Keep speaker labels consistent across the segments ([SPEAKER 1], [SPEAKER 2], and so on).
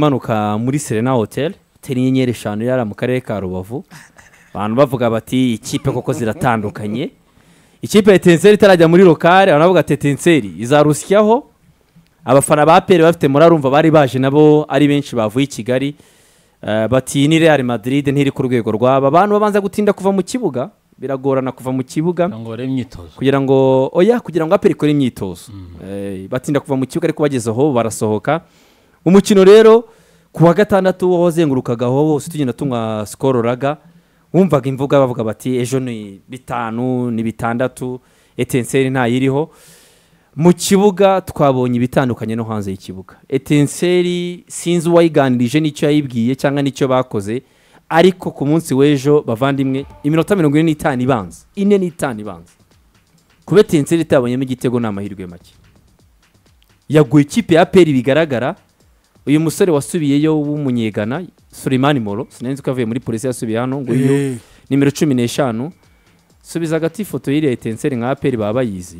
[SPEAKER 1] imanuka muri serena hoteli hoteli y'inyenyeri eshanu yari mu karere ka rubavu abantu bavuga bati ikipe koko ziratandukanye ikipe ya etenseri itarajya muri lokale abantu bavuga ati etenseri izarusyaho abafana ba peri bafite murarumva bari baje nabo ari benshi bavuye i kigali Eh, bati ni real madrid ntiri ku rwego rwaba abantu babanza gutinda kuva mu kibuga biragorana kuva mu kibuga
[SPEAKER 2] ngo barebe imyitozo
[SPEAKER 1] kugira ngo oya kugira ngo aperi ikore imyitozo Eh, batinda kuva mu kibuga ariko bageze aho barasohoka umukino rero ku wa gatandatu wazengurukagaho wose tugenda tunywa sikoro raga wumvaga imvuga bavuga bati ejo ni bitanu ni bitandatu etenseri ntayiriho mu kibuga twabonye ibitandukanye no hanze y'ikibuga etenseri sinzi uwayiganirije n'icyo yayibwiye cyangwa n'icyo bakoze ariko ku munsi w'ejo bavandimwe iminota mirongo ine n'itanu ibanza ine n'itanu ibanza kuba etenseri itabonyemo igitego ni amahirwe make yaguye ikipe ya peri bigaragara uyu musore wasubiyeyo w'umunyegana sulemani moro sinenzi ko avuye muri polisi yasubiye hano nguyu
[SPEAKER 3] Eh,
[SPEAKER 1] nimero cumi n'eshanu subiza hagati ifoto y'iriya etenseri nka aperi baba bayizi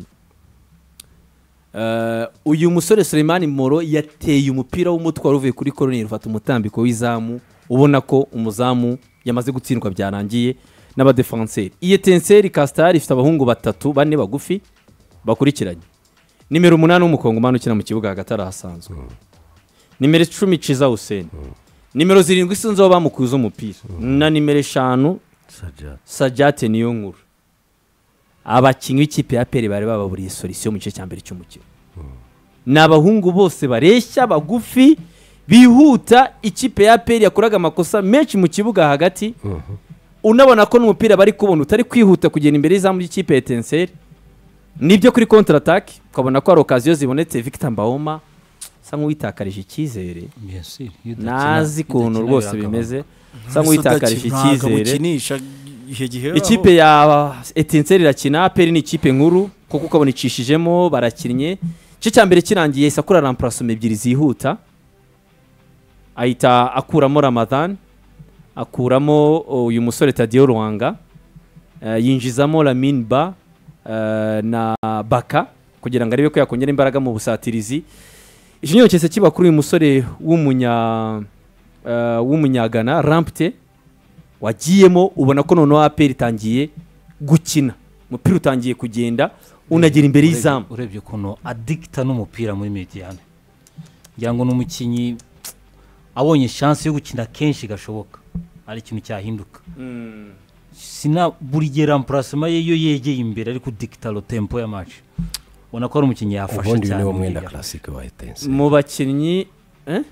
[SPEAKER 1] Eh, uyu musore Sulemani moro yateye umupira w'umutwe wari uvuye kuri koroni rufata umutambiko w'izamu ubona ko umuzamu yamaze gutsindwa byarangiye n'abadefanseri iyi etenseri kasitari ifite abahungu batatu bane bagufi bakurikiranye nimero umunani w'umukongomani ukina mu kibuga hagati arahasanzwe nimero icumi ciza huseni nimero zirindwi sinzi aho bamukuza umupira na nimero eshanu
[SPEAKER 3] sajat
[SPEAKER 1] sajyate niyo nkuru abakinnyi b'ikipe ya peri bari bababuriye solisiyo mu gice cya mbere cy'umukino ni abahungu bose bareshya bagufi bihuta ikipe ya peri yakoraga amakosa menshi mu kibuga hagati unabona ko n'umupira bari kubona utari kwihuta kugera imbere y'izamu ry'ikipe ya etenseri nibyo kuri kontara ataki ukabona ko hari okaziyo zibonetse victor mbahoma asa nk'uwitakarije icyizere
[SPEAKER 2] Yes, iyo udakina-
[SPEAKER 1] nazi ukuntu
[SPEAKER 2] udakina
[SPEAKER 1] rwose
[SPEAKER 2] biragabanuka.
[SPEAKER 1] bimeze asa nk'uwitakarije icyizere
[SPEAKER 3] ukinisha ihe gihe
[SPEAKER 1] ikipe ya etenseri irakina peri ni ikipe nkuru kuko ukabona icishijemo barakinnye igice cya mbere kirangiye sakura ramparasoma ebyiri zihuta ahita akuramo ramadan akuramo uyu musore tadiyo ruhanga Eh, yinjizamo lamin ba eh, na baka kugira ngo arebe ko yakongera imbaraga mu busatirizi ikinyobwa cyose kiba kuri uyu musore w'umunya eh, w'umunyagana rampte wagiyemo ubona ko noneho aperi itangiye gukina umupira utangiye kugenda unagera imbere
[SPEAKER 2] Urebye-
[SPEAKER 1] y'izamu
[SPEAKER 2] urebye ukuntu adikita n'umupira muri mediyane ngira ngo ni umukinnyi abonye chance yo gukina kenshi gashoboka ari ikintu cyahinduka sina buri gihe rampurasoma ye iyo yegeye imbere ari kudikita rotempo ya match ubona ko ari umukinnyi yafasha
[SPEAKER 4] ubundi uyu
[SPEAKER 2] cyane
[SPEAKER 4] niwo
[SPEAKER 2] muri
[SPEAKER 4] mwenda
[SPEAKER 2] Liga.
[SPEAKER 4] karasike wa etense
[SPEAKER 1] mu bakinnyi eh?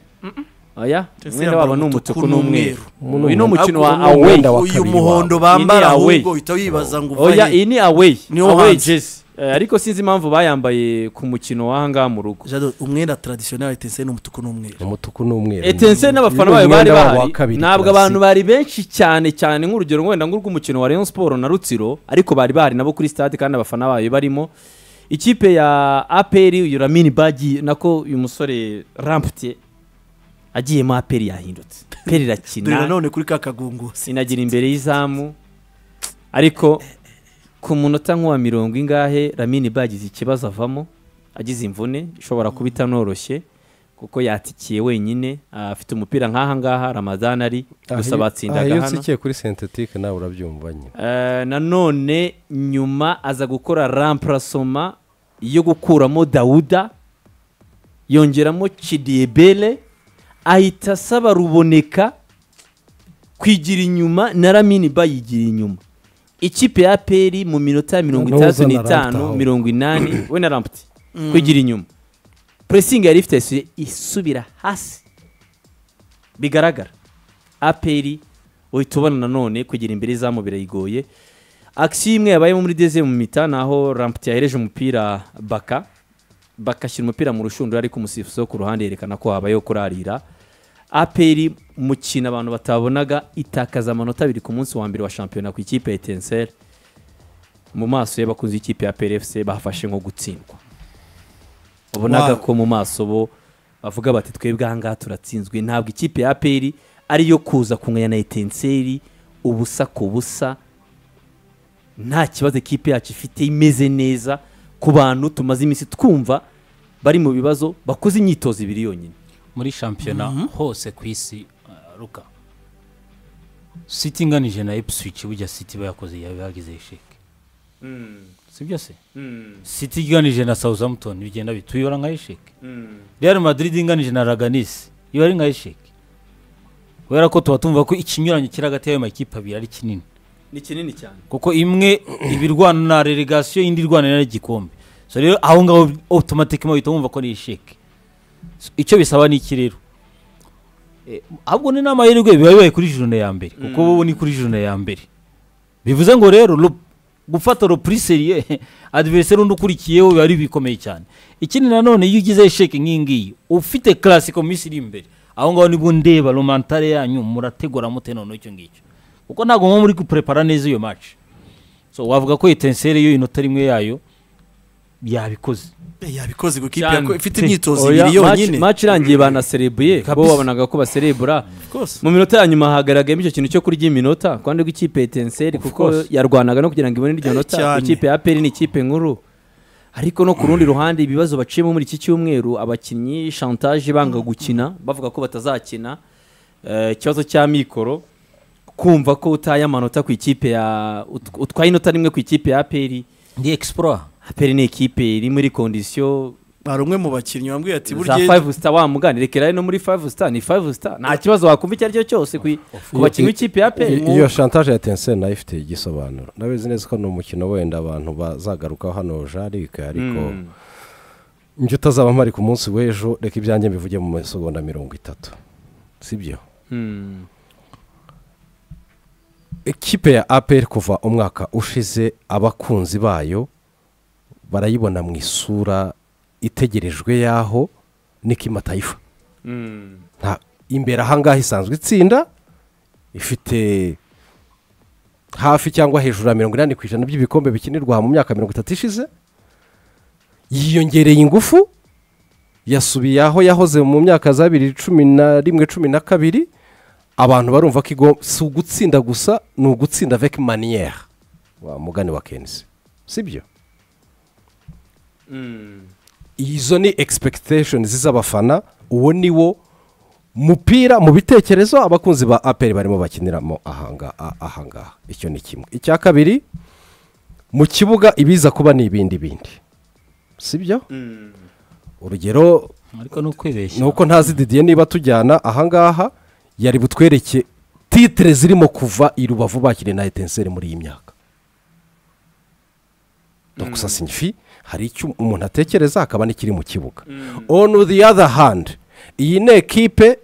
[SPEAKER 1] oya
[SPEAKER 3] Chelsea
[SPEAKER 1] umwenda wabo
[SPEAKER 3] yambara
[SPEAKER 1] ni
[SPEAKER 3] umutuku
[SPEAKER 1] umutuku n'umweru
[SPEAKER 4] n'umweru.
[SPEAKER 1] uyu ni umukino wa
[SPEAKER 4] Uyu ni
[SPEAKER 1] away
[SPEAKER 4] umwenda wa
[SPEAKER 3] uyu
[SPEAKER 4] kabiri
[SPEAKER 3] muhondo
[SPEAKER 1] wawe. Iyi
[SPEAKER 3] bambara
[SPEAKER 1] ni away.
[SPEAKER 3] ahubwo uhita wibaza ngo uva
[SPEAKER 1] oya
[SPEAKER 3] he
[SPEAKER 1] iyi ni away
[SPEAKER 3] Niwo
[SPEAKER 1] away
[SPEAKER 3] hanze.
[SPEAKER 1] jezi Eh, ariko sinzi impamvu bayambaye ku mukino w'ahangaha mu rugo
[SPEAKER 3] Jado, umwenda tradisiyo etenseri ni umutuku n'umweru
[SPEAKER 4] umutuku n'umweru
[SPEAKER 1] etenseri n'abafana
[SPEAKER 4] Uyu ni
[SPEAKER 1] bayo bari
[SPEAKER 4] umwenda wabo wa
[SPEAKER 1] bahari
[SPEAKER 4] kabiri
[SPEAKER 1] ntabwo
[SPEAKER 4] Classic.
[SPEAKER 1] abantu bari benshi cyane cyane nk'urugero wenda nk'urw'umukino wa Rayon Sport na Rutsiro ariko bari bahari nabo kuri stade kandi abafana bayo barimo ikipe ya APR uyu Lamine Bagi nako uyu musore Rampte agiyemo APR yahindutse APR
[SPEAKER 3] dore
[SPEAKER 1] irakina
[SPEAKER 3] nanone kuri ka kagungusi
[SPEAKER 1] inagira imbere y'izamu ariko ku munota nk'uwa mirongo ingahe ramini bagize ikibazo avamo agize imvune ishobora kuba itanoroshye kuko yatikiye wenyine ah, afite umupira nk'aha ngaha ramadan ari gusa batsindaga
[SPEAKER 4] iyo
[SPEAKER 1] hano
[SPEAKER 4] nsikiye kuri sentetike nawe urabyumva nyine
[SPEAKER 1] Eh, nanone nyuma aza gukora ramparasoma yo gukuramo dawuda yongeramo kidiyebele ahita asaba ruboneka kwigira inyuma na ramini bayigira inyuma ikipe ya peri mu minota mirongo
[SPEAKER 4] N'uza
[SPEAKER 1] itandatu
[SPEAKER 4] na
[SPEAKER 1] n'itanu
[SPEAKER 4] Rampt
[SPEAKER 1] mirongo inani we na ramputi kwigira inyuma puresingi yari ifite yasuye isubira hasi bigaragara aperi uhita ubona nanone kugira imbere izamu birayigoye akisiyo imwe yabayemo muri deze mu mita ni aho ramputi yahereje umupira baka bakashyira umupira mu rushundura ariko umusifuzi wo ku ruhande yerekana ko habayeho kurarira aperi mukina abantu batabonaga itakaza amanota abiri ku munsi wa mbere wa shampiyona ku ikipe ya etenseri mu maso y'abakunzi b'ikipe ya PRFC bahafashe nko gutsindwa ubonaga
[SPEAKER 3] Wow.
[SPEAKER 1] ko mu maso bo bavuga bati twebwe ahangaha turatsinzwe ntabwo ikipe ya APR ariyo kuza kunganya na etenseri ubusa ku busa nta kibazo ikipe yacu ifite imeze neza ku bantu tumaze iminsi twumva bari mu bibazo bakoze imyitozo ibiri yonyine
[SPEAKER 2] muri shampiyona hose ku isi uh, ruka siti inganije na epswich bujya siti bayakoze yabagize sheke si byo se siti iganije na southampton bigenda bituyora nka sheke real madrid inganije na raganisi iba ari nka sheke kubera ko tuba tumva ko ikinyuranyo kiri hagati y'ayo makipe abiri ari kinini
[SPEAKER 1] ni kinini cyane
[SPEAKER 2] kuko imwe iba irwana na relegasiyo indi irwana n'igikombe so rero aho ngaho otomatikima uhita wumva ko ni isheke So, icyo bisaba ni iki rero Eh, ahubwo ni n'amahirwe biba bibaye kuri jurune ya mbere kuko
[SPEAKER 1] Mm.
[SPEAKER 2] ubu ni kuri jurune ya mbere bivuze ngo rero ro- gufata ropuriseriye adiveriseri undi ukurikiyeho biba ari bikomeye cyane ikindi nanone iyo ugize isheke nk'ingiyi ufite karasiko mu minsi iri imbere aho ngaho nibwo ndeba romantare yanyu murategura mute noneho icyo ngicyo kuko ntabwo muba muri guprepara neza iyo match so wavuga ko etenseri yo inota rimwe yayo yabikoze
[SPEAKER 3] Eh, yabikoze ku kipe
[SPEAKER 1] Cyane.
[SPEAKER 3] yako- ifite
[SPEAKER 2] Si.
[SPEAKER 3] imyitozo
[SPEAKER 1] Oya,
[SPEAKER 3] ibiri
[SPEAKER 1] match-
[SPEAKER 3] yonyine
[SPEAKER 1] match irangiye banaserebuye
[SPEAKER 2] Kabisa.
[SPEAKER 1] bo wabonaga ko baserebura
[SPEAKER 3] Rwose.
[SPEAKER 1] mu minota ya nyuma hagaragayemo icyo kintu cyo kurya iminota ku ruhande rw'ikipe ya etenseri
[SPEAKER 2] Of
[SPEAKER 1] kuko
[SPEAKER 2] course.
[SPEAKER 1] yarwanaga no kugira ngo ibone iryo
[SPEAKER 3] Eh,
[SPEAKER 1] nota
[SPEAKER 3] cyane.
[SPEAKER 1] ikipe ya aperi ni ikipe nkuru ariko no ku rundi ruhande ibibazo baciyemo muri iki cyumweru abakinnyi shantaje banga gukina bavuga ko batazakina Eh, ikibazo cya mikoro kumva ko utaye amanota ku ikipe ya ut- utwaye inota rimwe ku ikipe ya aperi
[SPEAKER 2] ndi explore
[SPEAKER 1] aperi ni ikipe iri muri kondisiyo
[SPEAKER 3] hari umwe mu bakinnyi wambwiye ati
[SPEAKER 1] za
[SPEAKER 3] burya
[SPEAKER 1] five star wamugana rekera no muri five star ni five star nta kibazo wakumva icyo ari cyo cyose ku ku bakinnyi b'ikipe ya pe
[SPEAKER 4] I- iyo shantaje ya tenseri nayo ifite igisobanuro ndabizi neza ko ni umukino wenda abantu bazagarukaho hano jarike ariko njye utazaba mpari ku munsi w'ejo reka ibyanjye bivuge mu masegonda mirongo itatu sibyo ikipe ya aperi kuva umwaka ushize abakunzi bayo barayibona mu isura itegerejwe y'aho nikima tayifa nta imbere ahangaha isanzwe itsinda ifite hafi cyangwa hejuru ya mirongo inani ku ijana by'ibikombe bikinirwa mu myaka mirongo itatu ishize yiyongereye ingufu yasubiye aho yahoze mu myaka za bibiri cumi na rimwe cumi na kabiri abantu barumva ko igomba si ugutsinda gusa ni ugutsinda veki maniyeri wa mugani wa kenisi sibyo izo ni expectations z'abafana uwo ni wo mupira mu bitekerezo abakunzi ba aperi barimo bakiniramo ahanga- a- ahangaha icyo ni kimwe icya kabiri mu kibuga ibiza kuba ni ibindi bindi sibyo urugero
[SPEAKER 2] ariko ni ukwibeshya
[SPEAKER 4] ni uko ntazi didiye niba tujyana ahangaha yari butwereke titire zirimo kuva i rubavu bakiriye na etenseri muri iyi myaka donc ça signifie hari icyo umuntu atekereza hakaba n'ikiri mu kibuga on the other hand iyi ni ekipe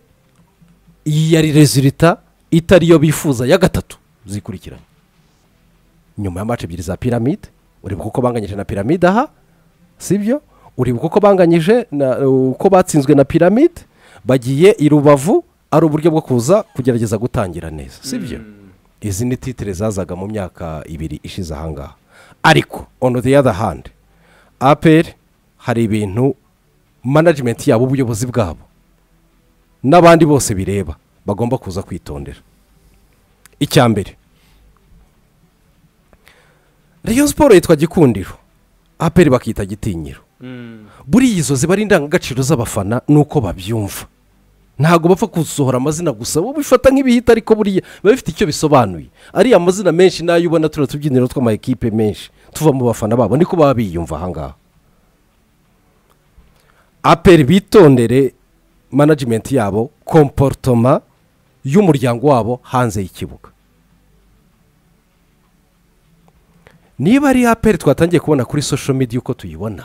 [SPEAKER 4] iyi yari rezilita itariyo bifuza ya gatatu zikurikiranye nyuma ya mace ebyiri za piramide ureba uko banganyije na piramide aha sibyo uribuka uko banganyije na- uko batsinzwe na piramide bagiye i rubavu ari uburyo bwo kuza kugerageza gutangira neza sibyo izi ni titire zazaga mu myaka ibiri ishize ahangaha ariko on the other hand aperi hari ibintu management yabo ubuyobozi bwabo n'abandi bose bireba bagomba kuza kwitondera icya mbere reyo siporo yitwa gikundiro aperi bakita gitinyiro buriya izo ziba ari indangagaciro z'abafana nuko babyumva ntabwo bapfa gusohora amazina gusa bo bifata nk'ibihita ariko buriya biba bifite icyo bisobanuye ariya amazina menshi n'ayo ubona turiya tubyiniro tw'ama ekipe menshi tuva mu bafana babo niko baba biyumva ahangaha aperi bitondere management yabo komportoma y'umuryango wabo hanze y'ikibuga niba ari aperi twatangiye kubona kuri social media uko tuyibona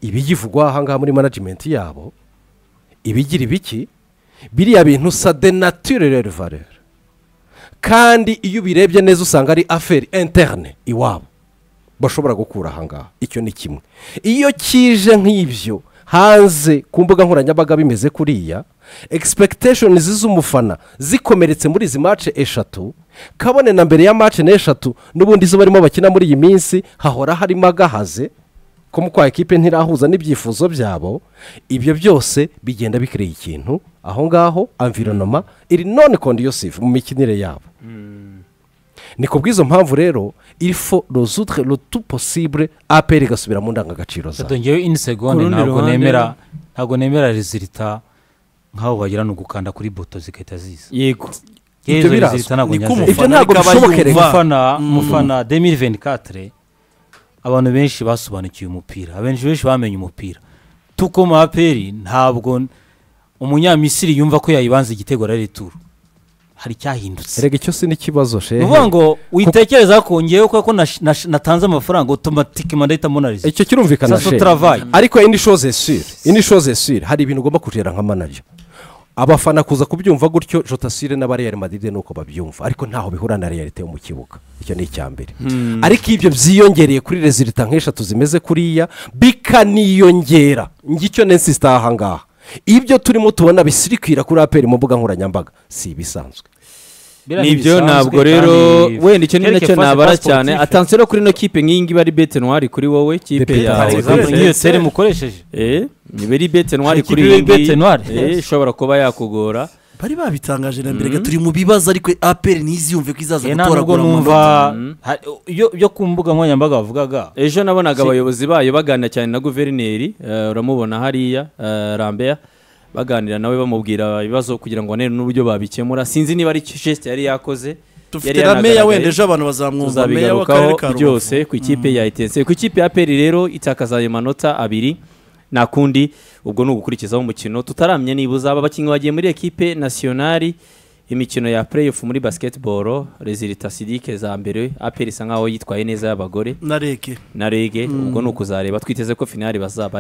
[SPEAKER 4] ibiyivugwa ahangaha muri management yabo ibigira ibiki biriya bintu sa de naturere valeur kandi iyo ubirebye neza usanga ari aferi interne iwabo bashobora gukura ahangaha icyo ni kimwe iyo kije nk'ibyo hanze ku mbuga nkoranyambaga bimeze kuriya expectations z'umufana zikomeretse muri izi mace eshatu kabone na mbere ya mace n'eshatu n'ubundi izo barimo bakina muri iyi minsi hahora harimo agahaze ko mu kwa ekipe ntirahuza n'ibyifuzo byabo ibyo byose bigenda bikereye ikintu aho ngaho environoma iri none conducive mu mikinire yabo ni ku bw'izo mpamvu rero ifo rozutre rutu posibure aperi igasubira mu ndangagaciro zayo
[SPEAKER 2] ngewe ini segonde
[SPEAKER 1] rundi
[SPEAKER 2] ntabwo
[SPEAKER 1] ruhande-
[SPEAKER 2] nemera ntabwo nemera rezilita nk'abo bagira ni ugukanda kuri boto zigahita ziza
[SPEAKER 1] yego
[SPEAKER 2] yewe izo
[SPEAKER 4] birazwi.
[SPEAKER 2] rezilita ntabwo
[SPEAKER 3] Ni ko
[SPEAKER 2] nyazera
[SPEAKER 4] ibyo
[SPEAKER 3] umufana
[SPEAKER 4] ntabwo
[SPEAKER 3] ariko aba
[SPEAKER 4] bishoboka reka.
[SPEAKER 3] yumva
[SPEAKER 2] umufana umufana demiri veni katire abantu benshi basobanukiwe umupira abenshi benshi bamenye umupira tuko mu aperi ntabwo umunyamisiri yumva ko yayibanza igitego ari returu hari icyahindutse
[SPEAKER 4] rega icyo si n'ikibazo
[SPEAKER 2] ni
[SPEAKER 4] shehe
[SPEAKER 2] ukuvuga ngo witekereza ko ngewe kuko nash- nash- natanze amafaranga otomatikima ndahita monariza
[SPEAKER 4] icyo kirumvikana
[SPEAKER 2] sasa
[SPEAKER 4] shehe
[SPEAKER 2] turavaye
[SPEAKER 4] ariko indi shoze esire indi shoze esire hari ibintu ugomba kugera nka manager abafana kuza kubyumva gutyo jotasire n'abariyeri madide nuko babyumva ariko ntaho bihura na realite yo mu kibuga icyo ni icya mbere ariko ibyo byiyongereye kuri rezilita nk'eshatu zimeze kuriya bikaniyongera ngicyo nensi sitaha ahangaha ibyo turimo tubona bisirikwira kuri aperi mu mbuga nkoranyambaga si ibisanzwe
[SPEAKER 2] Biriya
[SPEAKER 1] nibyo
[SPEAKER 2] ntibisanzwe
[SPEAKER 1] ntabwo
[SPEAKER 2] kandi
[SPEAKER 1] rero
[SPEAKER 2] kereke
[SPEAKER 1] wenda icyo ni nacyo
[SPEAKER 2] fasi
[SPEAKER 1] nabara
[SPEAKER 2] fasi
[SPEAKER 1] cyane
[SPEAKER 2] sportif.
[SPEAKER 1] atansiyo rero kuri ino kipe nk'iyi ngiyi iba ari bete ntwari kuri wowe kipe
[SPEAKER 4] Bete
[SPEAKER 1] yawe
[SPEAKER 2] Hari
[SPEAKER 4] ntwari.
[SPEAKER 2] example
[SPEAKER 1] Princess.
[SPEAKER 2] nk'iyo seri mukoresheje
[SPEAKER 1] Eh, niba ari bete ntwari
[SPEAKER 2] Ikipe
[SPEAKER 1] kuri
[SPEAKER 2] iba
[SPEAKER 1] iyi
[SPEAKER 2] ari bete
[SPEAKER 1] ngiyi
[SPEAKER 2] ntwari.
[SPEAKER 1] eh, ishobora kuba yakugora
[SPEAKER 3] bari babitangaje na mbere turi mu bibazo ariko aperi ntiziyumve ko izaza
[SPEAKER 2] Eh, nta nubwo
[SPEAKER 3] gutoragura
[SPEAKER 2] numva
[SPEAKER 3] amanota
[SPEAKER 1] Mm.
[SPEAKER 2] hari- iyo iyo ku mbuga nkoranyambaga bavugaga
[SPEAKER 1] ejo nabonaga
[SPEAKER 2] Si-
[SPEAKER 1] abayobozi bayo baganira cyane na guverineri eh, uramubona hariya eh, Lambert baganira nawe bamubwira ibibazo kugira ngo banere n'uburyo babikemura sinzi niba ari gesite yari yakoze
[SPEAKER 3] dufite na meya wenda ejo abantu bazamwumva meya
[SPEAKER 1] tuzabigarukaho
[SPEAKER 3] w'akarere ka rubavu
[SPEAKER 1] byose ku ikipe ya etense ku ikipe ya peri rero itakaza ayo manota abiri nta kundi ubwo ni ugukurikizaho umukino tutaramenya niba uzaba abakinnyi bagiye muri ekipe nasiyonari imikino ya pureyifu muri basiketiboro rezilita sidike za mbere aperi isa nkaho yitwaye neza y'abagore
[SPEAKER 3] na rege
[SPEAKER 1] na rege ubwo ni ukuzareba twiteze ko finali bazaba